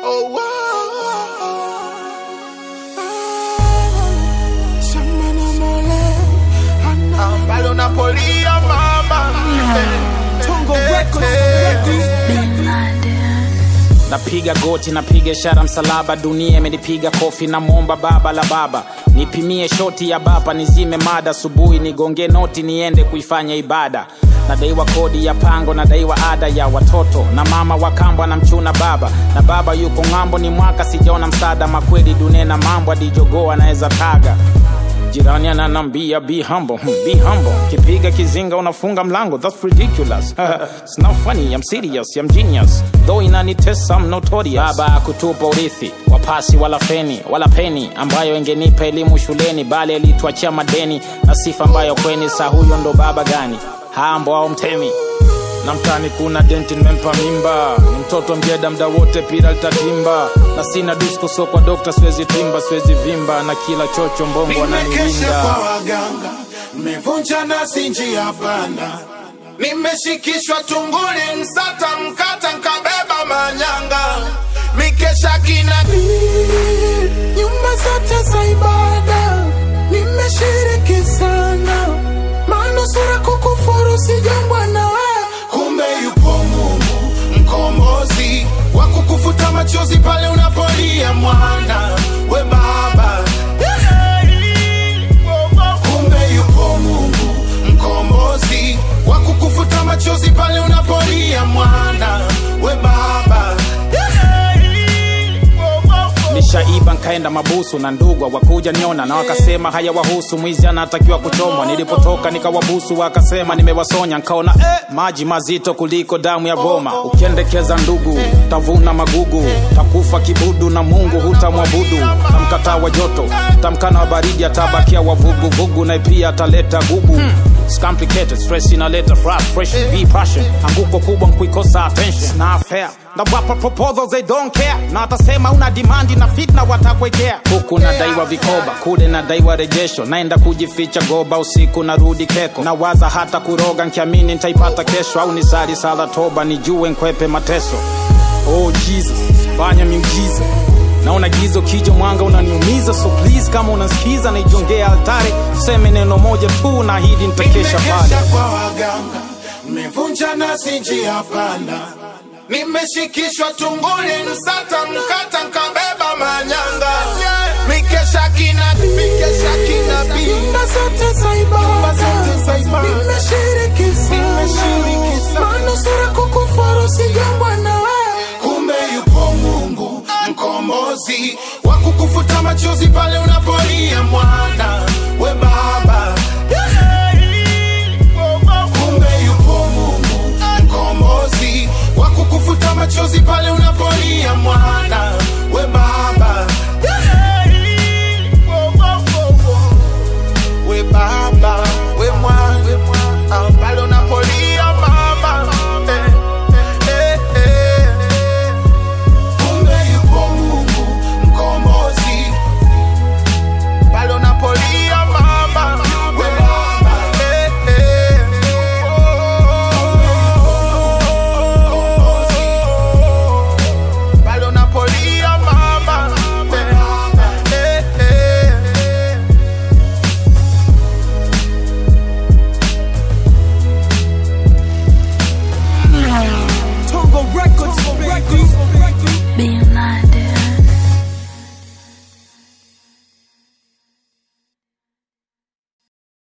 Oh, wow. Shamana mole. Ah, Palo Napolia mama. Tongo Records. napiga goti napiga ishara msalaba dunia imenipiga kofi na mwomba baba la baba nipimie shoti ya bapa nizime mada asubuhi nigonge noti niende kuifanya ibada nadaiwa kodi ya pango nadaiwa ada ya watoto na mama wa kambo na mchuna baba na baba yuko ng'ambo ni mwaka sijaona msaada makweli dunia na mambo adijogoo anaweza taga jirani ananambia be humble hmm, be humble kipiga kizinga unafunga mlango that's ridiculous it's not funny i'm serious i'm genius though inanitesa i'm notorious baba kutupa urithi wapasi wala feni wala peni ambayo ingenipa elimu shuleni bali alituachia madeni na sifa ambayo kweni saa huyo ndo baba gani hambo au mtemi na mtani kuna denti nimempa mimba ni mtoto mjeda mda wote pira litatimba na sina disko so kwa dokta siwezi timba siwezi vimba na kila chocho mbongo Nimekesha ananiwinda kwa waganga, nimevunja nasi njia panda, nimeshikishwa tunguli, msata mkata, nkabeba manyanga, mikesha kinabii, nyumba zote za ibada, nimeshiriki sana, manusura kukufuru sijambwa na wewe, kumbe yupo Mungu mkombozi wa kukufuta machozi pale unapolia mwana we baba kumbe yupo Mungu mkombozi wa kukufuta machozi pale unapolia mwana we baba nishaiba nkaenda mabusu na ndugwa wakuja niona na wakasema haya wahusu mwizi anatakiwa kuchomwa nilipotoka nikawabusu wakasema nimewasonya nkaona eh, maji mazito kuliko damu ya boma ukiendekeza ndugu tavuna magugu takufa kibudu na mungu hutamwabudu tamkataa wa joto tamkana wa baridi atabakia wavuguvugu na pia ataleta gubu It's complicated, stress inaleta frustration, be passion. Anguko kubwa nkuikosa attention. It's not fair. Na wapa proposals they don't care. Na atasema una demand na fitna watakwekea. Huku nadaiwa vikoba, kule nadaiwa rejesho. Naenda kujificha goba usiku narudi keko. Nawaza hata kuroga nkiamini nitaipata kesho au nisali sala toba nijue nkwepe mateso. Oh Jesus, fanya miujiza naona gizo kija mwanga unaniumiza so please kama unasikiza naijongea altare tuseme neno moja tu na hidi nitakesha pale nimekesha kwa waganga nimevunja nasi njia panda nimeshikishwa tunguli msata mkata nkabeba manyanga mikesha kinabii mikesha kinabii nyumba zote za ibada nimeshiriki sana manusura kukufuru sijambwa na wewe kumbe yupo Mungu mkombozi wa kukufuta machozi pale unapolia mwana